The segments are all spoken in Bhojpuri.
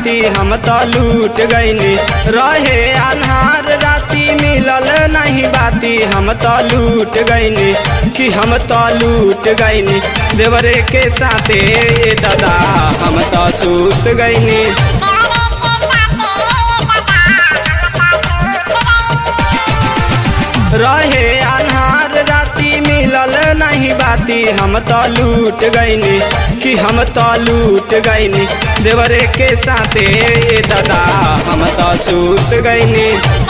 बाती हम तो लूट गईनी रहे अन्हार राती मिलल नहीं बाती हम तो लूट गईनी कि हम तो लूट गईनी देवरे के साथे ए दादा हम तो सूत गईनी रहे अन्हार राती मिलल नहीं बाती हम तो लूट गईनी कि हम तो लूट गईनी देवरे के साथे ए दादा हम तो सूत गईनी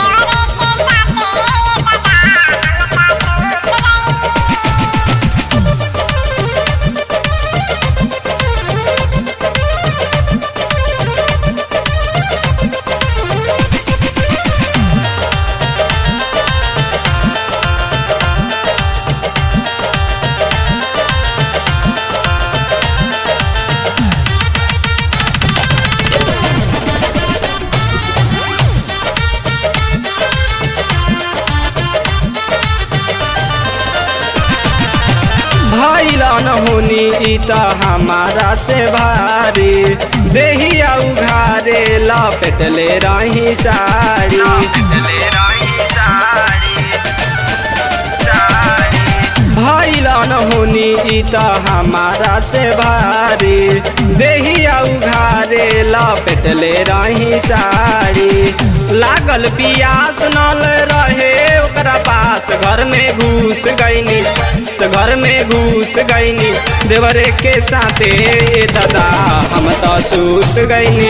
भैलन होनी ई त हमारा से भारी देहिया उघारे लपेटले रही साड़ी भैलन होनी ई त हमारा से भारी देहिया उघारे लपेटले रही साड़ी लागल पियास नल रहे ओकरा पास घर में घुस गईनी तो घर में घुस गईनी देवरे के साथे ए दादा हम तो सूत गईनी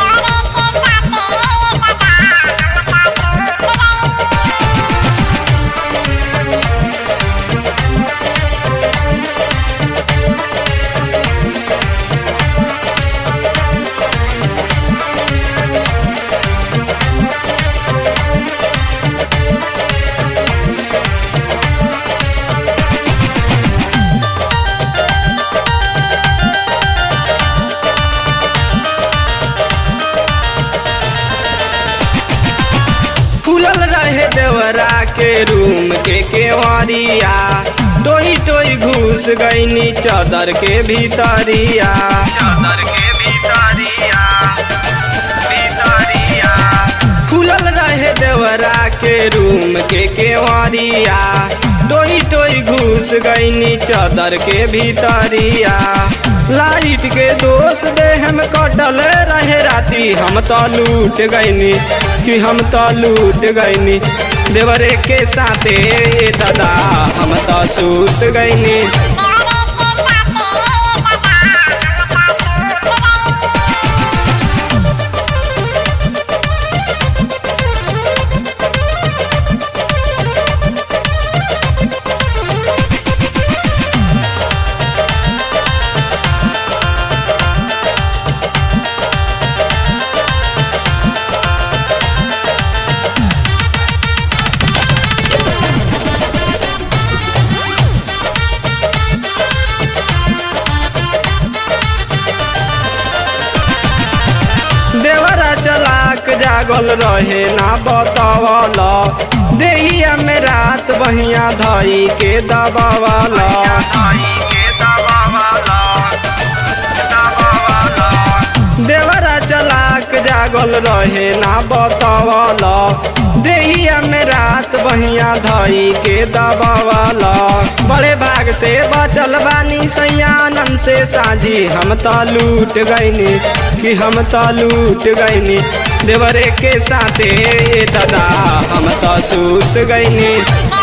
खुलल रहे देवरा के रूम के केवरिया टोई टोई घुस गईनी चादर के भीतरिया चादर के भीतरिया भीतरिया खुलल रहे देवरा के रूम के केवरिया टोई टोई घुस गईनी चादर के भीतरिया लाइट के दोष दे हम कटल रहे राती हम तो लूट गईनी कि हम तो लूट गईनी देवरे के साथे ए दादा हम तो सूत गईनी देवरा चलाक जागल रहे ना बतावल देहिया में रात बहिया धई के दबावल देवरा चलाक जागल रहे ना बतावल देहिया में रात बहिया धई के दबावल बड़े भाग से बचल बानी सयानन से साझी हम तो लूट गईनी कि हम तो लूट गईनी देवरे के साथे ए दादा हम तो सूत गईनी